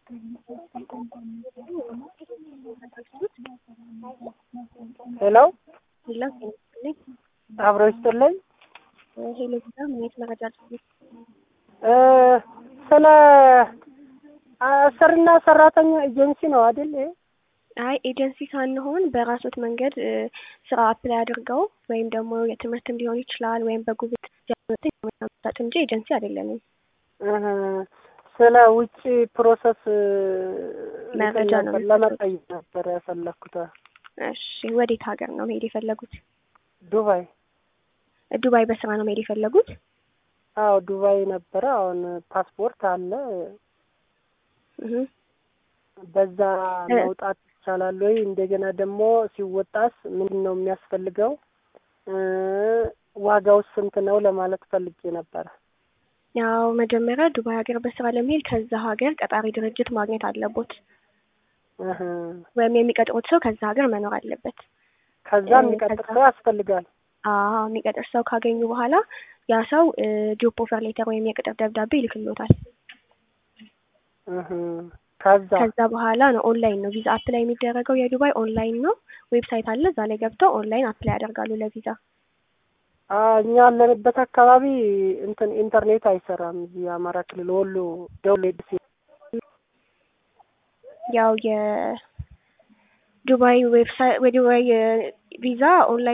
ሄሎ ሄሎ ጤና ይስጥልኝ። አብሮ ይስጥልኝ። ሄሎ ጌታ ምን አይነት መረጃ አለኝ? እ ስለ አሰሪና ሰራተኛ ኤጀንሲ ነው አይደል? ይሄ? አይ ኤጀንሲ ሳንሆን በራሶት መንገድ እ ስራ አፕላይ አድርገው ወይም ደግሞ የትምህርትም ሊሆን ይችላል ወይም በጉብት ያመጣጥ እንጂ ኤጀንሲ አይደለንም። እህ ስለ ውጭ ፕሮሰስ እ መረጃ ነው ነበር ለመጠየቅ ነበር የፈለኩት። እሺ ወዴት ሀገር ነው መሄድ የፈለጉት? ዱባይ። ዱባይ በስራ ነው መሄድ የፈለጉት? አዎ ዱባይ ነበረ። አሁን ፓስፖርት አለ። እህ በዛ መውጣት ይቻላል ወይ? እንደገና ደግሞ ሲወጣስ ምንድን ነው የሚያስፈልገው? እ ዋጋውስ ስንት ነው ለማለት ፈልጌ ነበረ። ያው መጀመሪያ ዱባይ ሀገር በስራ ለመሄድ ከዛ ሀገር ቀጣሪ ድርጅት ማግኘት አለቦት እህ ወይም የሚቀጥሩት ሰው ከዛ ሀገር መኖር አለበት። ከዛ የሚቀጥር ከዛ- ሰው ያስፈልጋል። አዎ የሚቀጥር ሰው ካገኙ በኋላ ያ ሰው ጆብ ኦፈር ሌተር ወይም የቅጥር ደብዳቤ ይልክልዎታል። እህ ከዛ ከዛ በኋላ ነው ኦንላይን ነው ቪዛ አፕላይ የሚደረገው። የዱባይ ኦንላይን ነው። ዌብሳይት አለ። እዛ ላይ ገብተው ኦንላይን አፕላይ ያደርጋሉ ለቪዛ። አ እኛ ያለንበት አካባቢ እንትን ኢንተርኔት አይሰራም። እዚህ አማራ ክልል ወሎ ደውሌ ደሴ ያው የዱባይ ዌብሳይት የዱባይ ቪዛ ኦንላይን